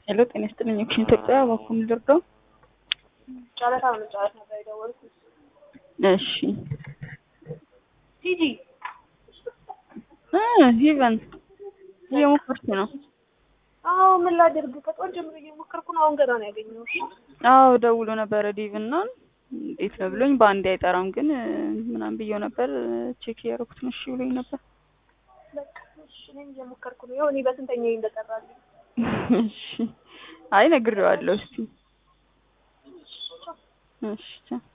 ሄሎ ጤና ይስጥልኝ ኦክሽን ኢትዮጵያ እባክዎን ልርዳው? ጨረታ ለመጨረስ ነበር የደወልኩት። እሺ ቲጂ እ ሂቨን እየሞከርኩ ነው። አዎ ምን ላድርግ? ከጧት ጀምሮ እየሞከርኩ ነው። አሁን ገና ነው ያገኘሁሽ። አዎ ደውሎ ነበረ ዲቭ እና እንዴት ነው ብሎኝ በአንዴ አይጠራም ግን ምናምን ብዬው ነበር ቼክ እያደረኩት ነው እሺ ብሎኝ ነበር። በቃ እሺ እኔም እየሞከርኩ ነው። ያው እኔ በስንተኛ እንደጠራልኝ እሺ አይ ነግሬዋለሁ እስቲ እሺ ቻው